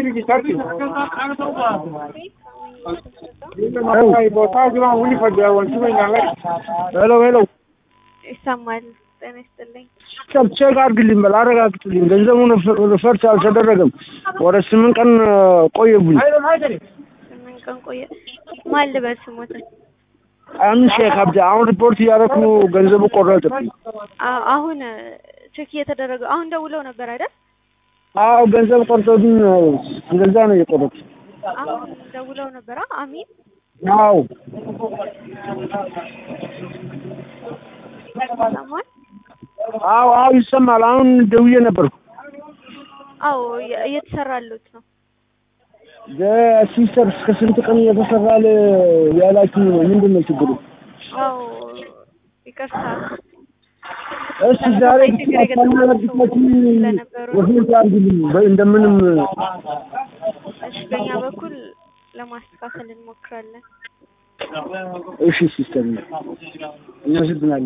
ሄሎ ሄሎ ይሰማል። ጤና ይስጥልኝ። ቼክ አድርግልኝ በል አረጋግጥልኝ። ገንዘቡን ሪፈርስ አልተደረገም። ወደ ስምንት ቀን ቆየብኝ። ስምንት ቀን ቆየ። ማን ልበል ስሞትን? አምን ሼክ አብዲ አሁን ሪፖርት እያደረኩ ገንዘቡ ቆረጥብኝ። አ- አሁን ቼክ እየተደረገ አሁን ደውለው ነበር አይደል? አዎ ገንዘብ ቆርጦብኝ እንደዛ ነው የቆረጥ። አሁን ደውለው ነበር። አ- አሚን አዎ ይሰማል? አዎ አዎ ይሰማል። አሁን ደውዬ ነበርኩ። አዎ እየ- እየተሰራሉት ነው። ሲስተር እስከ ስንት ቀን እየተሰራል ያላችሁ ነው? ምንድን ነው ችግሩ? አዎ ይቅርታ። እሺ ዛሬ ችግር የገጠማቸው ስለነበሩ ወፊት አድርግልኝ በ- እንደምንም እሺ፣ በእኛ በኩል ለማስተካከል እንሞክራለን። እሺ ሲስተር እናመሰግናለን።